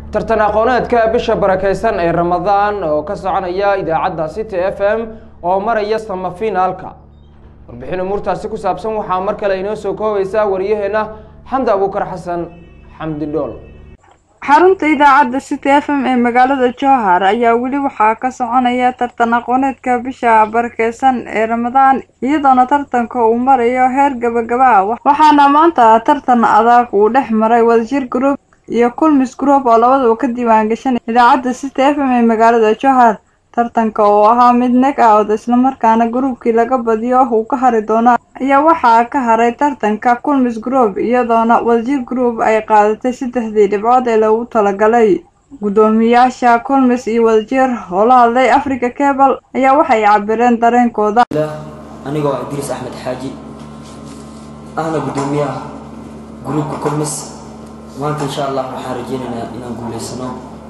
tartan aqooneedka bisha barakeysan ee ramadaan oo ka soconaya idaacadda city f m oo maraya samafinaalka warbixin umuurtaasi ku saabsan waxaa mar kale inoo soo koobaysa wariyaheena xamdi abuukar xasan xamdi dhool xarunta idaacadda city f m ee magaalada jowhar ayaa weli waxaa ka soconaya tartan aqooneedka bisha barakeysan ee ramadaan iyadoona tartanka uu marayo heer gabagaba ah waxaana maanta tartan adag uu dhex maray wadajir group iyo kulmis group oo labadaba ka diiwaan gashan idaacadda city f m ee magaalada jowhar tartanka oo ahaa mid neg out islamarkaana gruubkii laga badiyo uu ka hari doono ayaa waxaa ka haray tartanka kulmis group iyadoona wadajir group ay qaadatay saddexdii dhibcood ee lagu talagalay guddoomiyaasha kulmis iyo wadajir oo la hadlay africa cable ayaa waxay cabireen dareenkooda anigoo idriis axmed xaaji ahna guddoomiyaha gruubka kulmis maanta insha allah waxaan rajeynaynaa inaan guuleysano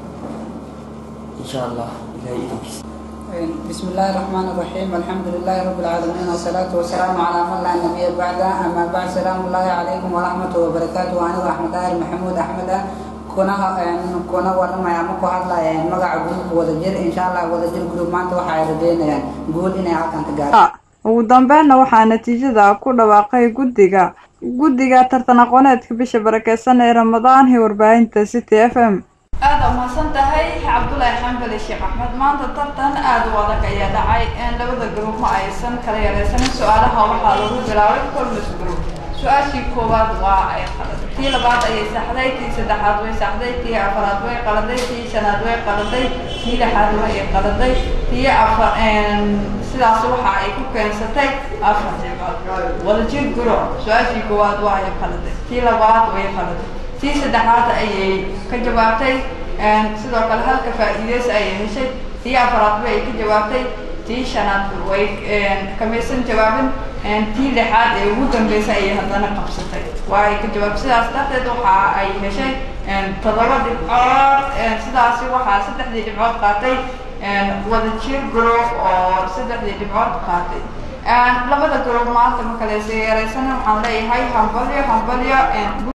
insha allah ilahay idankiisa بسم الله الرحمن الرحيم الحمد لله رب العالمين والصلاة والسلام على من لا نبي بعده أما بعد سلام الله عليكم ورحمة وبركاته وأنا أحمد آل محمود أحمد كنا كنا ورنا يا مكو هذا يعني مقع جروب ودجر إن شاء الله ودجر جروب ما أنت وحاي ردينا يعني قول إني عاكن تجار ugu dambeynna waxaa natiijada ku dhawaaqay guddiga guddiga tartan aqooneedka bisha barakeysan ee ramadaan ee warbaahinta city f m aada umahadsan tahay cabdulaahi xambali sheekh axmed maanta tartan aada u adag ayaa dhacay labada gruub ma aysan kala yareysanin su-aalaha waxaa lagu bilaabay colmis group su-aashii koowaad waa ay qaladay tii labaad ayay saxday tii saddexaad way saxday tii afaraad way qaladay tii shanaad way qaladay tii lixaad way qaladay tii afar sidaas waxa ay ku keensatay afar dhibcood wadajir group su-aashii koowaad waa ay qaladay tii labaad way qaladay tii saddexaad ayay ka jawaabtay sidoo kale halka faa-iideys ayay heshay tii afaraad way ka jawaabtay tii shanaad way kamaysan jawaabin tii lixaad ee ugu dambeysay ayay haddana qabsatay waa ay ka jawaabtay sidaas darteed waxa ay heshay toddoba dhibcood sidaasi waxaa saddexdii dhibcood qaatay wadajir group oo saddexdii dhibcood qaatay labada group maanta ma kale yareysan waxaan leeyahay hambalyo hambalyo